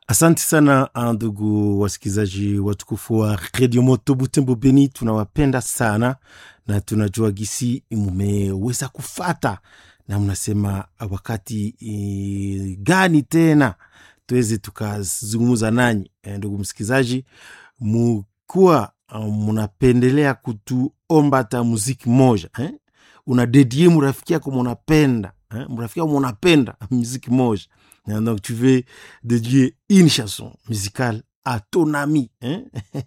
Asante sana ndugu wasikilizaji watukufu wa redio Moto Butembo Beni, tunawapenda sana na tunajua gisi mumeweza kufata na mnasema wakati e, gani tena tuweze tukazungumza nanyi. E, ndugu msikilizaji, mukuwa munapendelea kutuomba hata muziki moja eh? unadedie murafiki yako munapenda eh? murafiki yako munapenda muziki moja donc tu veux dédier une chanson musicale à ton ami hein?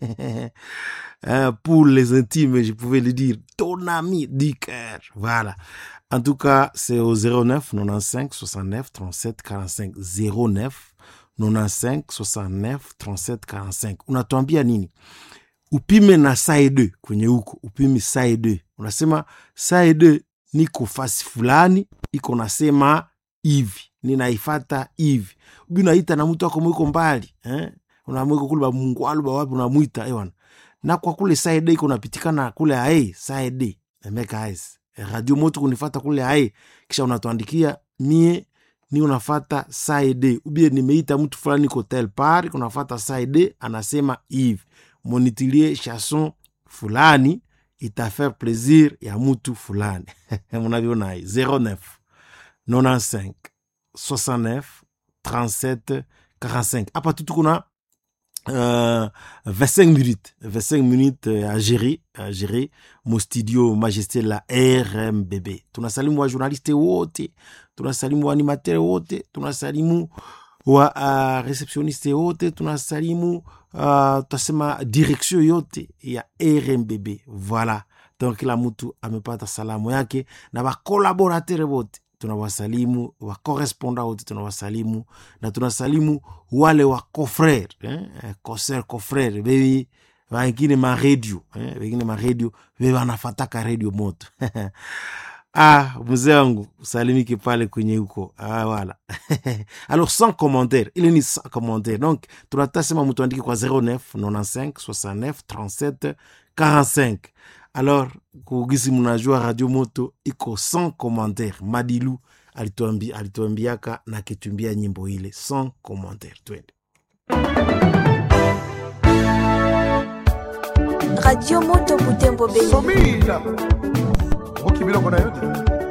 pour les intimes je pouvais le dire ton ami du cœur voilà en tout cas c'est au 09 95 69 37 45 09 95 69 37 45 unatuambia nini upime na side kwenye huko upime side unasema side niko fasi fulani iko nasema hivi ninaifata hivi ubi unaita na mtu ako mwiko mbali eh? unamwiko kule bamungwalu bawapi unamwita ewana na kwa kule side iko napitikana kule ae side emeka ais radio moto kunifata kule ae kisha unatuandikia mie ni unafata side ubie nimeita mtu fulani ko tel par unafata side anasema hivi monitilie chanson fulani itafaire plaisir ya mutu fulani munaviona ai 09 95 69 37 45 hapa tu tukuna uh, 25 minutes 25 minutes à gérer à gérer mo studio majesté la rmbb tunasalimu wa journaliste wote tunasalimu wa animateur wote tunasalimu wa uh, receptioniste wote tunasalimu uh, tutasema direction yote ya rmbb voilà donc kila mtu amepata salamu yake na bakolaboratere wote tunawasalimu wakoresponda wote tunawasalimu na tunasalimu wale wa cofrere eh? coser cofrere bebi wengine maredio eh? wengine maredio bebi wanafataka redio moto ah mzee wangu salimike pale kwenye huko ah, wala alors sans commentaire ile ni sans commentaire donc tunatasema mtu andike kwa 09 95 69 37 45 alors kugisi mnajua radio moto iko sans commentaire madilu alituambi, alituambiaka na kitumbia nyimbo ile sans commentaire twende radio moto butembo beni somila okibiloko na yo te